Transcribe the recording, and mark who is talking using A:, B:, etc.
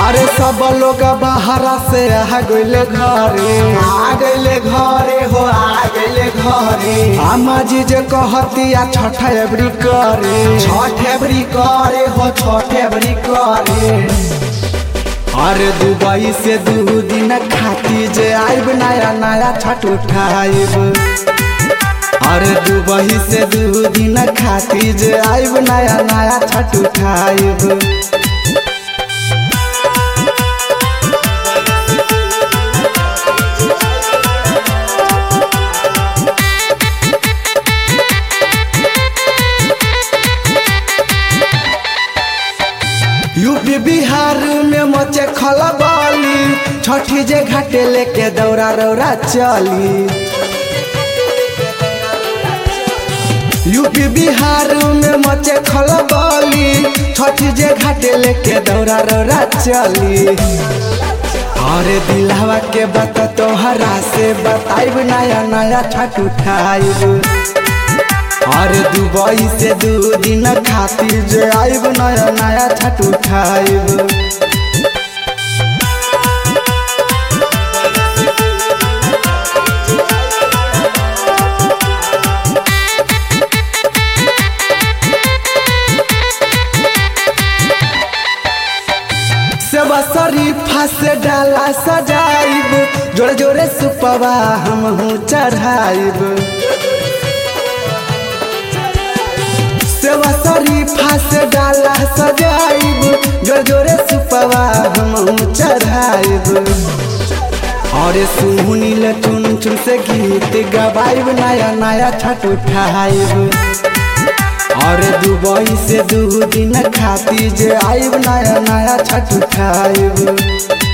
A: अरे सब लोग बाहरा से आ गइले घरे आ गइले घरे हो आ गइले घरे अम्मा जी जे कहतिया छठ एबरी करे छठ एबरी करे हो छठ एबरी करे अरे दुबई से दू दिन खाती जे आइब नया नया छठ उठाइब अरे दुबई से दू दिन खाती जे आइब नया नया छठ उठाइब यूपी बिहार में मचे खलबली छठी जे घाटे लेके दौरा रौरा चली यूपी बिहार में मचे खलबली छठी जे घाटे लेके दौरा रौरा चली अरे दिलावा के बात तोहरा से बताइब नया नया छठ उठाइब अरे दुबई से दू दिन खातिर जे आइब नया नया छठ उठाइब सेवा शरीफा से डाला सजाइब जोरे जोरे सुपवा हम चढ़ाइब सेवा शरीफा से डाला सजाइब जोरे जोरे सुपवा हम चढ़ाइब और सुनील चुन चुन से गीत गवाइब नया नया छठ उठाइब और दुबई से दू दिन खाती जे आइब नया नया छठ उठाइब